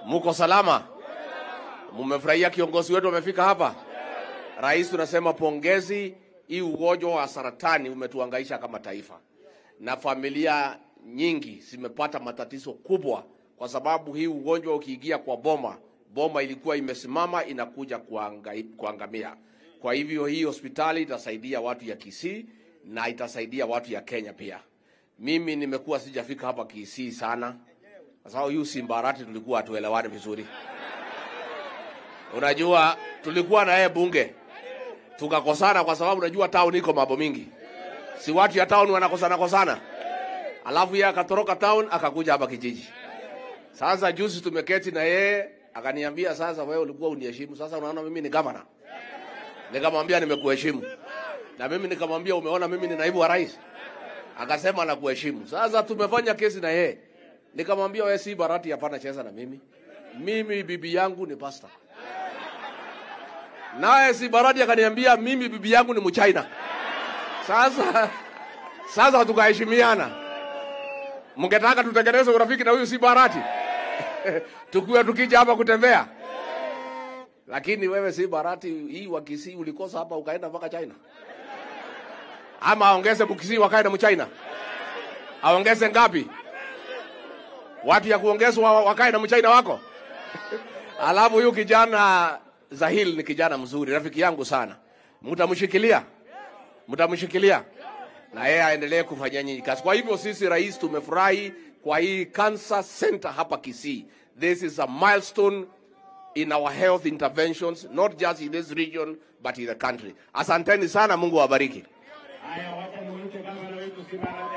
Muko salama? Mumefurahia kiongozi wetu amefika hapa? Rais, tunasema pongezi. Hii ugonjwa wa saratani umetuangaisha kama taifa, na familia nyingi zimepata matatizo kubwa, kwa sababu hii ugonjwa ukiingia kwa boma, boma ilikuwa imesimama inakuja kuangai, kuangamia. Kwa hivyo hii hospitali itasaidia watu ya Kisii na itasaidia watu ya Kenya pia. Mimi nimekuwa sijafika hapa Kisii sana, kwa sababu yu Simbarati tulikuwa hatuelewani vizuri. Unajua, tulikuwa na yeye bunge tukakosana, kwa sababu unajua town iko mambo mingi, si watu ya town wanakosana kosana, alafu yeye akatoroka town akakuja hapa kijiji. Sasa juzi tumeketi na yeye akaniambia, sasa wewe ulikuwa uniheshimu, sasa unaona mimi ni governor. Nikamwambia nimekuheshimu, na mimi nikamwambia umeona mimi ni naibu wa rais, akasema nakuheshimu. Sasa tumefanya kesi na yeye, nikamwambia wewe si Barati, hapana cheza na mimi, mimi bibi yangu ni pastor naye si Barati akaniambia mimi bibi yangu ni Mchina. Sasa sasa tukaheshimiana. Mngetaka tutengeneze urafiki na huyu si Barati tukiwa tukija hapa kutembea, lakini wewe si Barati, hii wa Kisii ulikosa hapa ukaenda mpaka China, ama aongeze Mkisii wakae na Mchina? Aongeze ngapi? Watu ya kuongezwa wakae na Mchina wako alafu huyu kijana Zahil ni kijana mzuri, rafiki yangu sana. Mtamshikilia, mtamshikilia na yeye aendelee kufanya nyinyi kazi. Kwa hivyo sisi rais, tumefurahi kwa hii cancer center hapa Kisii. This is a milestone in our health interventions not just in this region but in the country. Asanteni sana, Mungu awabariki. Haya, wacha nimuite gavana wetu Simara